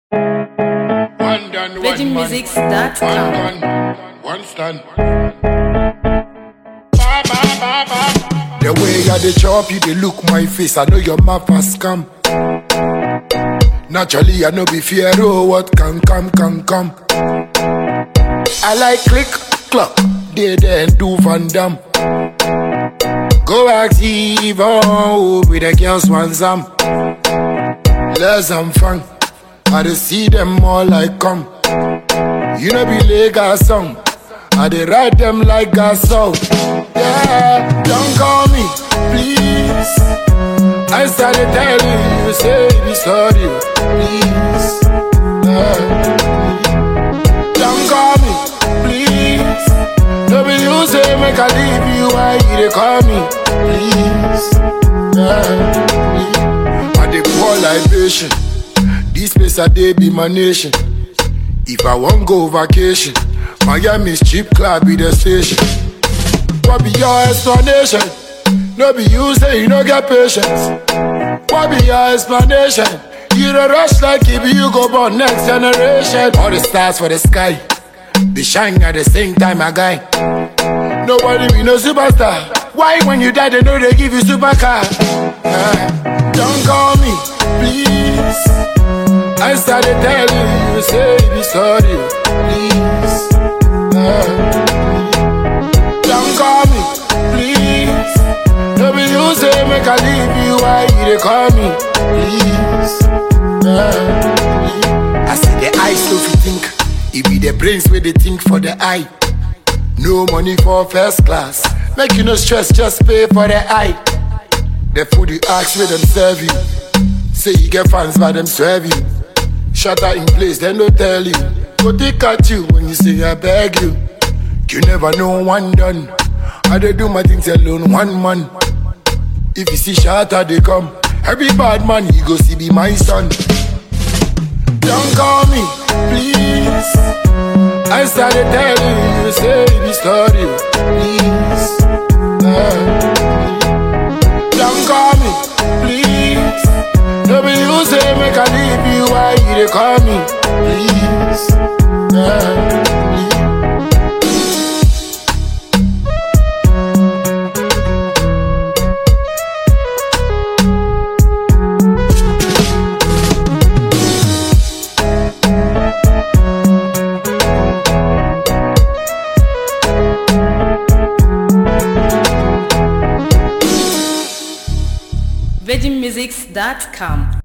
One done, one man. One VeggieMusics.com. gun, one stand. Ba, ba, ba, ba. The way I dey chop you, they look my face. I know your mouth has come. Naturally, I know be fear. Oh, what can come, can come. I like click, clock. They then do Van Dam. Go active, oh, with the girls one zam. Let's have fun. I dey see them all like come. You know be Lagos song. I dey ride them like a song. Yeah, don't call me, please. I started telling you, say be sorry, please. Yeah. Don't call me, please. No be you say make I leave you, why you dey call me, please? Yeah. I dey pour libation. This place I dey be my nation. If I want go vacation, Miami's cheap club be the station. What be your explanation? No be you say you no get patience. What be your explanation? You don't rush like if you go born next generation. All the stars for the sky, they shine at the same time, my guy. Nobody be no superstar. Why when you die they know they give you supercar? Ah, don't call me, please. I started telling you, say be sorry, please. Ah, don't call me, please. No be you say make I leave you, why you dey call me, please? Ah, I see the eyes so fit think, it be the brains where they think for the eye. No money for first class, make you no stress, just pay for the eye. The food you ask where them serve you, say you get fans by them serve you. Shutter in place, then don't tell you. Go take at you when you say I beg you. You never know one done. I dey do my things alone, one man. If you see shatter, they come. Every bad man, you go see be my son. Don't call me, please. I started telling you, say be sorry, please. Ah. Don't call me, please. No be you say make I leave you, why you dey call me, please? Ah. VeggieMusics.com.